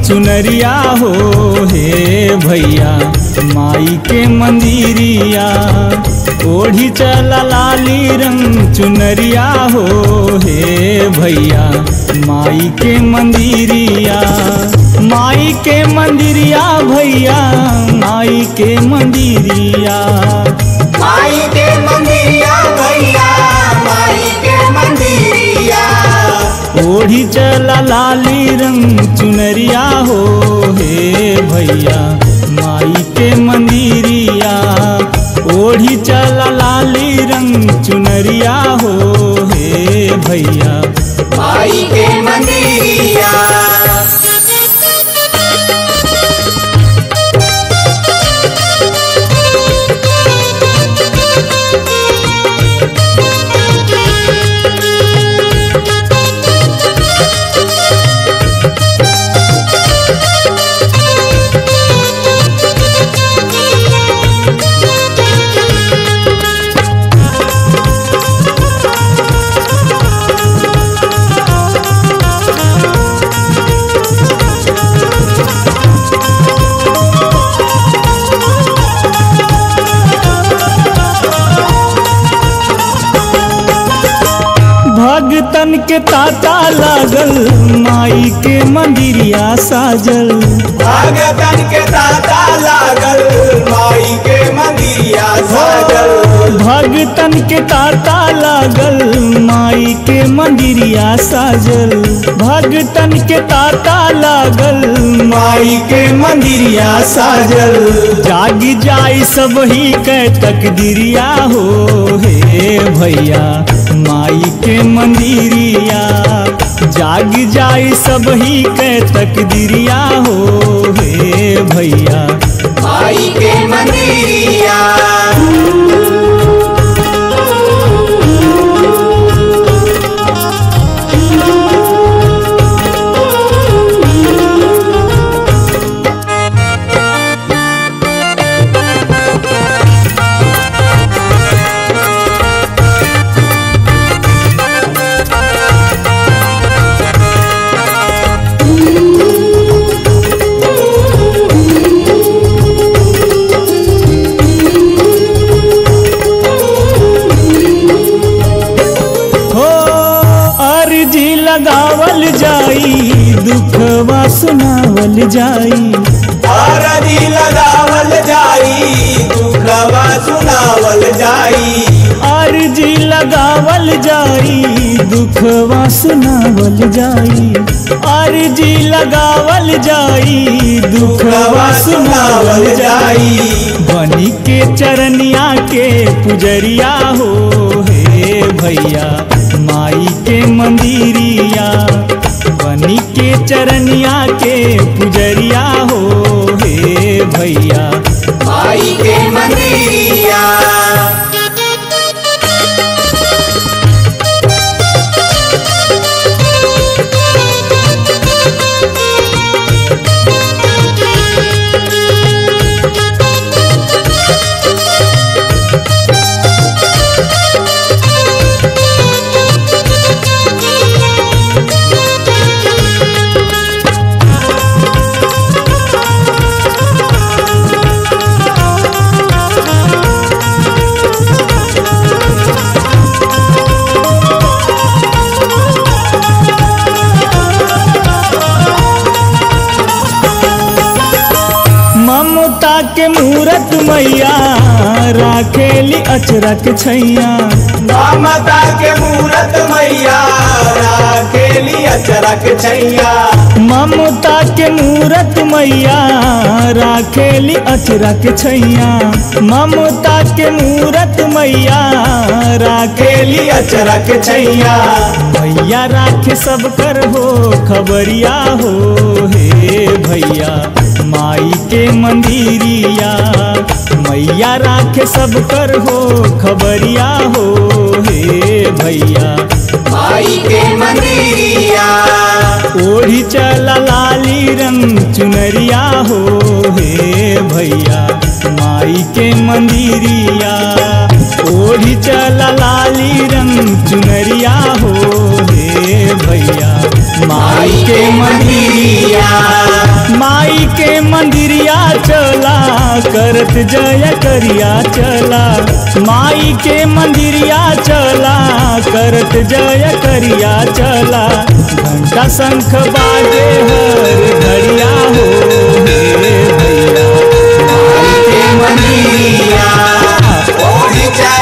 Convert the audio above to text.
चुनरिया हो हे भैया माई के मंदिरिया ओढ़ी चला लाली रंग चुनरिया हो हे भैया माई के मंदिरिया माई के मंदिरिया भैया माई के मंदिरिया माई के मंदिरिया भैया माई के मंदिरिया ओढ़ी चला लाली रंग चुनरिया हो हे भैया माई के मंदिरिया ओढ़ी चला लाली रंग चुनरिया हो हे भैया माई के मंदिरिया भगतन के ताता लागल माई के मंदिरिया साजल भगतन के दाता लागल माई के मंदिरिया साजल भगतन के ताता लागल माई के मंदिरिया साजल भगतन के ताता लागल माई के मंदिरिया साजल जाग जाई सब ही के तकदीरिया हो हे भैया माई के मंदिरिया जाग जाई सब ही के तकदीरिया हो हे भैया माई के मंदिरिया हो अर्जी लगावल जाई दुखवा सुनावल जाई आरती लगावल जाई दुखवा सुनावल जाई अर्जी लगावल जाई दुखवा सुनावल जाई अर्जी लगावल जाई दुखवा सुनावल जाई बनी के चरनिया के पुजरिया हो हे भैया माई के मंदिरिया बनी के चरनिया के पुजरिया हो हे भैया माई के मंदिरिया ममता के मूरत मैया राखेली अचरक छैया ममता के मूरत मैया राखेली अचरक छैया ममता के मूरत मैया राखेली अचरक छैया ममता के मूरत मैया राखेली अचरक छैया भैया राखे सब कर हो खबरिया हो हे भैया माई के मंदिरिया मैया राखे सब कर हो खबरिया हो हे भैया माई के मंदिरिया ओढ़ी चला लाली रंग चुनरिया हो हे भैया माई के मंदिरिया ओढ़ी चला लाली रंग चुनरिया हो हे भैया माई के मंदिरिया मंदिरिया चला करत जय करिया चला माई के मंदिरिया चला करत जय करिया चला घंटा शंख बाजे हर घड़िया हो हे भैया माई के मंदिरिया ओढ़ी चादर